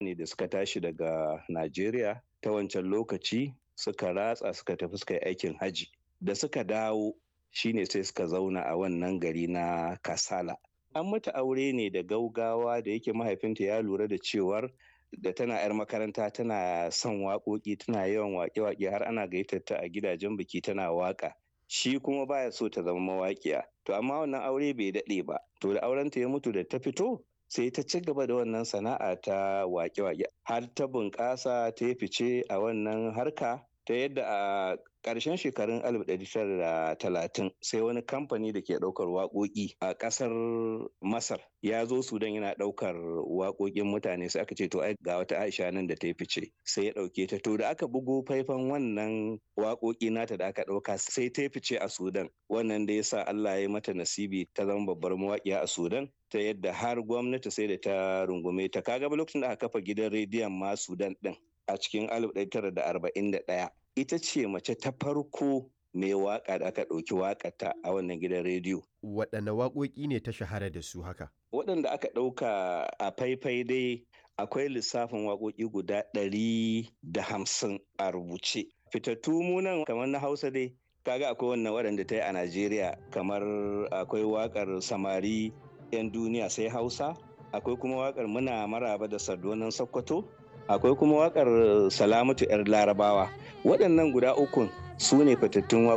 ne da suka tashi daga Najeriya ta wancan lokaci suka ratsa suka tafi suka yi aikin haji da suka dawo shine sai suka zauna a wannan gari na Kasala. An mata aure ne da gaugawa da yake mahaifinta ya lura da cewar da tana 'yar makaranta tana son waƙoƙi tana yawan waƙe-waƙe har ana gayyatar ta a gidajen biki tana waƙa. Shi kuma baya so ta zama mawaƙiya. To amma wannan aure bai daɗe ba. To da aurenta ya mutu da ta fito sai ta ci gaba da wannan sana'a ta waƙe-waƙe har ta bunƙasa ta yi fice a wannan harka ta yadda a ƙarshen shekarun 1930 sai wani kamfani da ke ɗaukar waƙoƙi a ƙasar masar ya zo sudan yana ɗaukar waƙoƙin mutane sai aka ce to ai ga wata aisha nan da ta yi fice sai ya ɗauke ta to da aka bugo faifan wannan waƙoƙi nata da aka ɗauka sai ta yi fice a sudan wannan da ya sa allah ya mata nasibi ta zama babbar mawaƙiya a sudan ta yadda har gwamnati sai da ta rungume ta kaga lokacin da aka kafa gidan rediyon ma sudan din a cikin 1941 ita ce mace ta farko mai waka da aka ɗauki wakata a wannan gidan rediyo. Waɗanne waƙoƙi ne ta shahara da su haka? Waɗanda aka ɗauka a faifai dai akwai lissafin waƙoƙi guda ɗari da hamsin a rubuce. Fitattu munan kamar na Hausa dai kaga akwai wannan waɗanda ta yi a Najeriya kamar akwai waƙar samari 'yan duniya sai Hausa akwai kuma waƙar muna maraba da sardonan Sokoto akwai kuma waƙar salamatu 'yar larabawa waɗannan guda ukun su ne fitattun